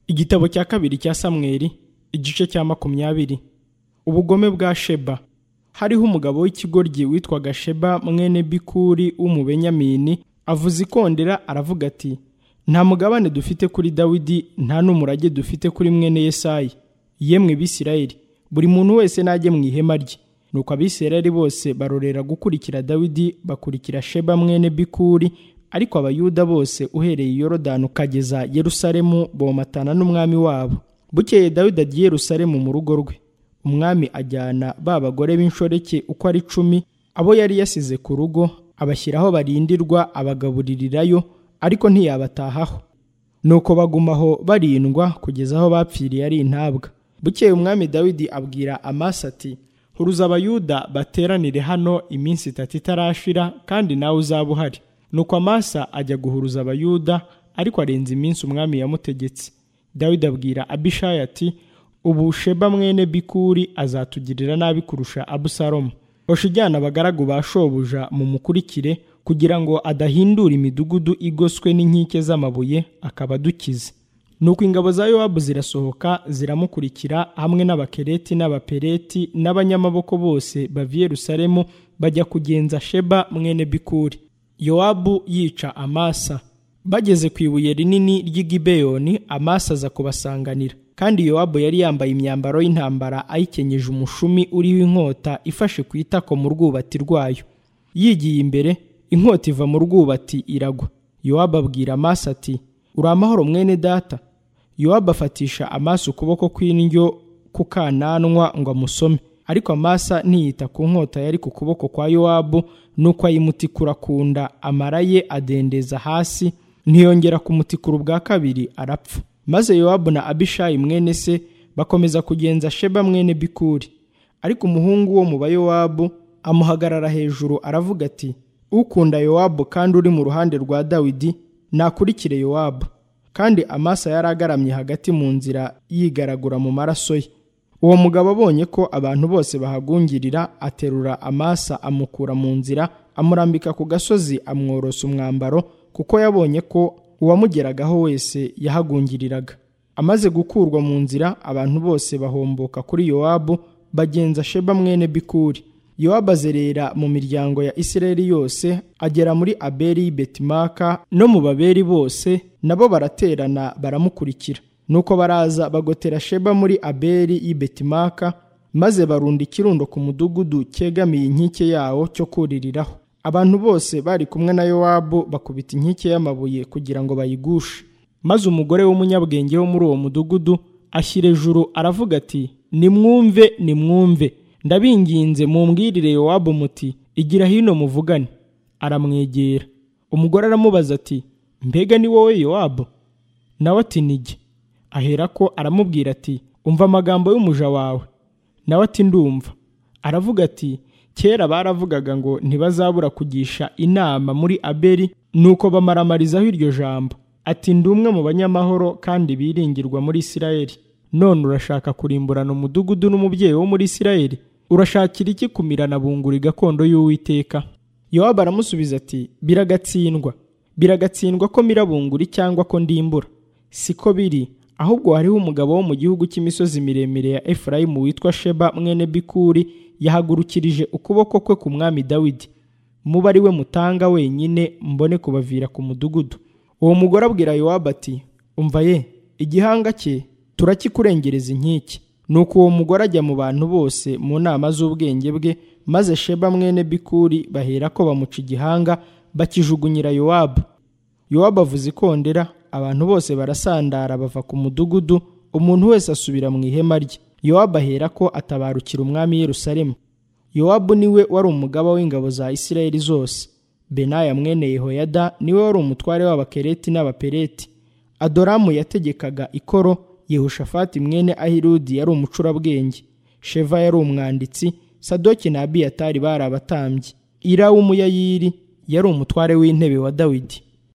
igitabo cya kabiri cya samweli igice cya makumyabiri ubugome bwa sheba hariho umugabo w'ikigoryi witwaga sheba mwene bikuri w'umubenyamini avuza ikondera aravuga ati nta mugabane dufite kuri dawidi nta n'umurage dufite kuri mwene yesayi yemwe bisirayeli buri muntu wese najye mu ihema rye nuko abisirayeli bose barorera gukurikira dawidi bakurikira sheba mwene bikuri ariko abayuda bose uhereye i yorodani ukageza yerusalemu bomatana n'umwami wabo bukeye dawidi agiye i yerusalemu mu rugo rwe umwami ajyana ba bagore b'inshoreke uko ari cumi abo yari yasize ku rugo abashyiraho barindirwa abagaburirirayo ariko ntiyabatahaho nuko baguma aho barindwa kugeza aho bapfiriye ari intabwa bukeye umwami dawidi abwira amasa ati huruza abayuda bateranire hano iminsi itatu itarashira kandi nawe uzaba uhari nuko amasa ajya guhuruza abayuda ariko arenza iminsi umwami yamutegetse dawidi abwira abishayi ati ubu sheba mwene bikuri azatugirira nabi kurusha abusalomu hoshi ujyana abagaragu ba shobuja mumukurikire kugira ngo adahindura imidugudu igoswe n'inkike z'amabuye akaba adukize nuko ingabo za yowabu zirasohoka ziramukurikira hamwe n'abakereti n'abapereti n'abanyamaboko bose bava i yerusalemu bajya kugenza sheba mwene bikuri yowabu yica amasa bageze ku ibuye rinini ry'i gibeyoni amasa aza kubasanganira kandi yowabu yari yambaye imyambaro y'intambara ayikenyeje umushumi uriho inkota ifashe ku itako mu rwubati rwayo yigiye imbere inkota iva mu rwubati iragwa yowabu abwira amaso ati uri amahoro mwene data yowabu afatisha amaso ukuboko kw'indyo ku kananwa ngo amusome ariko amasa ntiyita ku nkota yari ku kuboko kwa yowabu nuko ayimutikura ku nda amara ye adendeza hasi ntiyongera kumutikura ubwa kabiri arapfa maze yowabu na abishayi mwene se bakomeza kugenza sheba mwene bikuri ariko umuhungu wo mu bayowabu amuhagarara hejuru aravuga ati ukunda yowabu kandi uri mu ruhande rwa dawidi nakurikire yowabu kandi amasa yari agaramye hagati mu nzira yigaragura mu maraso ye uwo mugabo abonye ko abantu bose bahagungirira aterura amasa amukura mu nzira amurambika ku gasozi amworosa umwambaro kuko yabonye ko uwamugeragaho wese yahagungiriraga amaze gukurwa mu nzira abantu bose bahomboka kuri yowabu bagenza sheba mwene bikuri yowabu azerera mu miryango ya isirayeli yose agera muri aberi betimaka no mu baberi bose nabo baraterana baramukurikira nuko baraza bagotera sheba muri aberi y'ibetimaka maze barunda ikirundo ku mudugudu cyegamiye inkike yawo cyo kuririraho abantu bose bari kumwe na yowabu bakubita inkike y'amabuye kugira ngo bayigushe maze umugore w'umunyabwenge wo muri uwo mudugudu ashyira ejuru aravuga ati nimwumve nimwumve ndabinginze mumbwirire yowabu muti igira hino muvugane aramwegera umugore aramubaza ati mbega ni wowe yowabu nawe ati nige aherako aramubwira ati umva amagambo y'umuja wawe nawe ati ndumva aravuga ati kera baravugaga ngo ntibazabura kugisha inama muri aberi nuko bamaramarizaho iryo jambo ati ndi umwe mu banyamahoro kandi biringirwa muri isirayeli none urashaka kurimburana umudugudu n'umubyeyi wo muri isirayeli urashakira iki kumirana bunguri gakondo y'uwiteka yowabu aramusubiza ati biragatsindwa biragatsindwa ko mirabunguri cyangwa ko ndimbura siko biri ahubwo hariho umugabo wo mu gihugu cy'imisozi miremire ya efurayimu witwa sheba mwene bikuri yahagurukirije ukuboko kwe ku mwami dawidi muba ari we mutanga wenyine mbone kubavira ku mudugudu uwo mugore abwira yowabu ati umva ye igihanga cye turakikurengereza inkike nuko uwo mugore ajya mu bantu bose mu nama z'ubwenge bwe maze sheba mwene bikuri bahera ko bamuca igihanga bakijugunyira yowabu yowabu avuza ikondera abantu bose barasandara bava ku mudugudu umuntu wese asubira mu ihema rye yowabu ahera ko atabarukira umwami yerusalemu yowabu niwe wari umugaba w'ingabo za isirayeli zose benaya mwene yehoyada niwe wari umutware w'abakereti n'abapereti adoramu yategekaga ikoro yehoshafati mwene ahirudi yari umucurabwenge sheva yari umwanditsi sadoki na abiyatari bari abatambyi ira w'umuyayiri yari umutware w'intebe wa dawidi